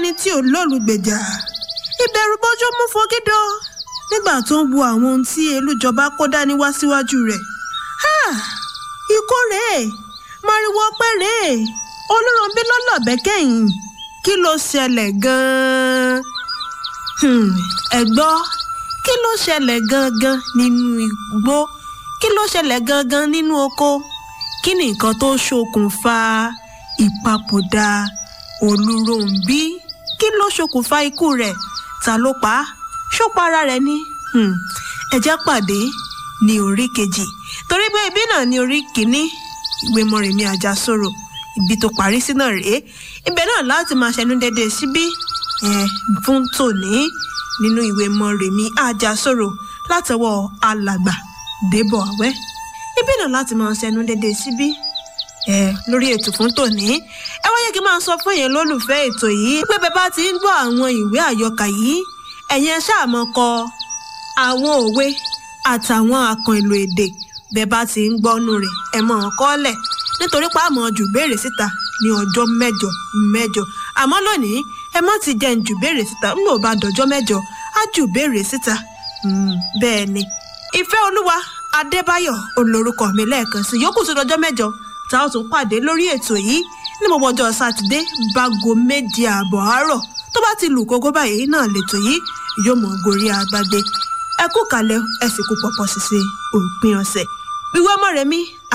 ẹni tí ò lólùgbèjà ìbẹ̀rù bójú mú fogídọ nígbà tó ń wo àwọn ohun tí elújọba kó dání wá síwájú rẹ̀ ikú rèé mariwo pé rèé olóròǹbí lọ́lọ́bẹ̀ kẹ́yìn kí ló ṣẹlẹ̀ gan-an ẹ gbọ́ kí ló ṣẹlẹ̀ gangan nínú igbó kí ló ṣẹlẹ̀ gangan nínú oko kí ni nǹkan tó ṣokùnfà ìpapòdà olùròǹbí kí ló ṣokùnfà ikú rẹ̀ ta ló pa á ṣó pa ara rẹ̀ ni ẹ jẹ́ pàdé ní orí kejì torí pé ibi náà ní orí kìíní ìwé Mọ́remí Àjàsorò ibi tó parí sí náà rèé ibẹ̀ náà láti máa ṣẹnu dédé síbí ẹ fún tòní nínú ìwé Mọ́remí Àjàsorò látọwọ́ alàgbà Débọ̀ Àwẹ́ ibi náà láti máa ṣẹnu dédé síbí ẹ lórí ètò fún tòní ẹ wáyé kí n máa sọ fún yẹn lólùfẹ́ ètò yìí pé bẹ́ẹ̀ bá ti ń gbọ́ àwọn ìwé àyọkà yìí ẹ̀yin ẹ ṣáà mọ̀ kọ àwọn òwe àtàwọn àkàn èlò èdè bẹ́ẹ̀ bá ti ń gbọ́nú rẹ̀ ẹ mọ̀ ọ́n kọ́lẹ̀ nítorí pé àmọ́ jù béèrè síta ní ọjọ́ mẹ́jọ mẹ́jọ àmọ́ lónìí ẹ má ti jẹ́ ń jù béèrè síta ń lò bá dọjọ́ mẹ́jọ á jù béèrè síta bẹ́ẹ̀ ni ìfẹ́ olúwa adébáyọ̀ olórúkọ mi lẹ́ẹ̀kan sí yòókù sí dọjọ́ mẹ́jọ tá a tún pàdé lórí ètò yìí ní gbogbo ọjọ́ sátidé bágo méje ààbọ̀ àárọ̀ tó bá ti lù kókó báyìí náà lètò yìí yóò mọ̀ gorí agbágbé ẹ kú kalẹ̀ ẹ sì kú pọ̀pọ̀ ṣiṣẹ́ òpin ọ̀sẹ̀ ìwé Mọ́remí